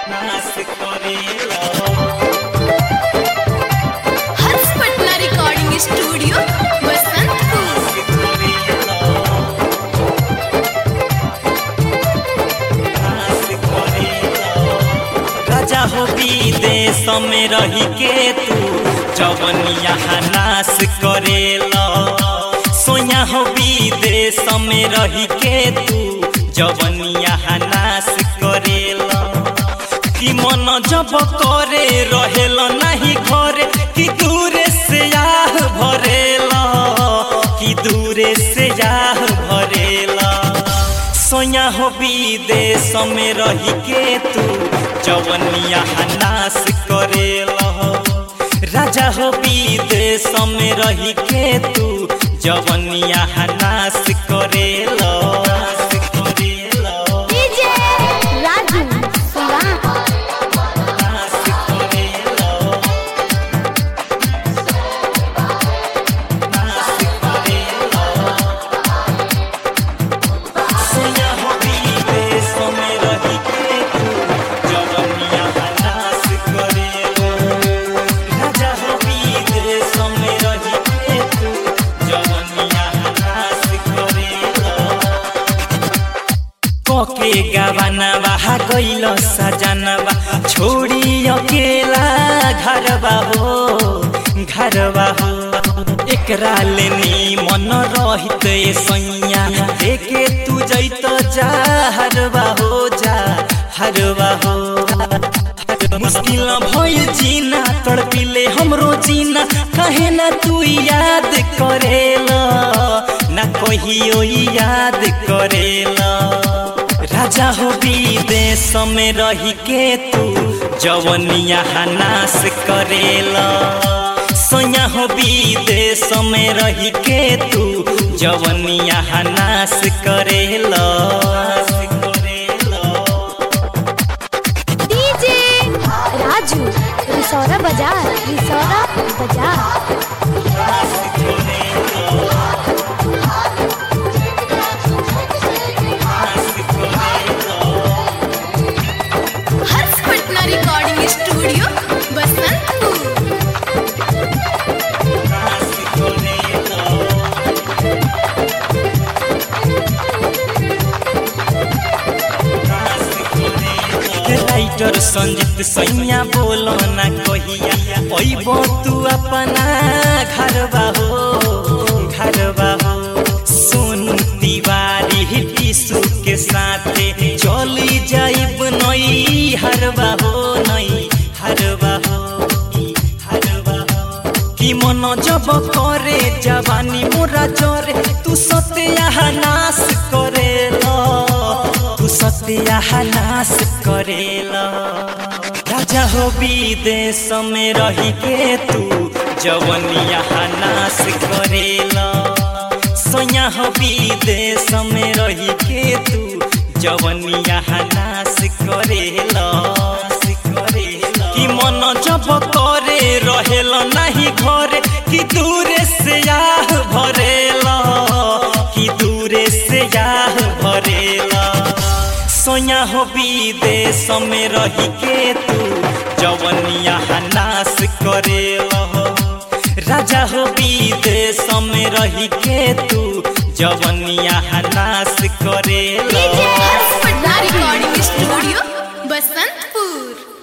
नाश करेला Harsh Patna recording studio Basantpur राजा हो विदेश में रही के तू जवन यहाँ नाश करेला सोया हो विदेश में रही के तू जवन यहाँ नाश करेला कि मन जब करे रहेल नहीं घरे कि दूरे से आह भरेला कि दूरे से आह भरेला सोया हो विदेश में रही के तू जवन यहाँ नाश करेला राजा हो विदेश में रही के तू जवन यहाँ नाश करेला नाश करेला डीजे राजू सुरा नाश करेला नाश करेला सोया हो विदेश में रही के तू जवन यहाँ नाश करेला राजा हो विदेश में रही के तू जवन यहाँ नाश करेला कोके गवनवा गइल सजनवा छोड़ी अकेला घरवा हो घरवा हो एकरा लेनी मन रहित सैया देखे तू जैत जा हरवा हो जा हरवा हो मुश्किल भइल जीना तड़पिले हमरो जीना कहे ना तू याद करेला ना कहियो याद करेला राजा हो विदेश में रही के तू जवन यहाँ नाश करेला सोया हो विदेश में रही के तू जवन यहाँ नाश करेला नाश करेला DJ Raju रिसौरा Bazar Risaura Bazar Harsh Patna recording studio Basantpur writer Sanjeet सैया बोलो ना कहिया अइबो तू अपना घरवा हो घरवा हो सोनू तिवारी टिसू के साथे चली जाइब नई हरवा हो नई हरवा हो हरवा हो कि मन जब करे जवानी मोरा जरे तू सत्या नाश करेला तू सत्या नाश करेला राजा हो विदेश में रही के तू जवन यहाँ नाश करेला सोया हो विदेश में रही के तू जवन यहाँ नाश करेला नाश करेला कि मन जब करे रहेल नहीं घरे कि दूरे से आह भरेला कि दूरे से आह भरेला सोया हो विदेश में रही के तू जवन यहाँ नाश करेला राजा हो विदेश में रही के तू जवन यहाँ नाश करेला हर्ष पटना रिकॉर्डिंग स्टूडियो बसंतपुर